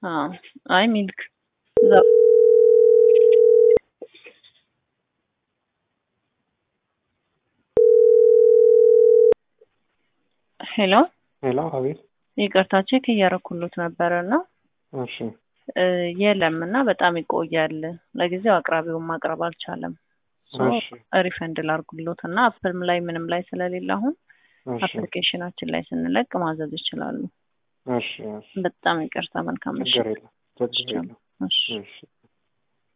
አዎ አይ ሚልክ እዛ ሄሎ ሄሎ፣ አቤት። ይቅርታ ቼክ እያረኩሎት ነበረ እና እሺ፣ እ የለም እና በጣም ይቆያል። ለጊዜው አቅራቢውን ማቅረብ አልቻለም። ሶ እሺ፣ ሪፈንድ ላርጉሎት እና አፕልም ላይ ምንም ላይ ስለሌለ አሁን እሺ፣ አፕሊኬሽናችን ላይ ስንለቅ ማዘዝ ይችላሉ። እሺ፣ እሺ። በጣም ይቅርታ። መልካም ምሽት። ችግር የለም፣ ችግር የለም። እሺ እሺ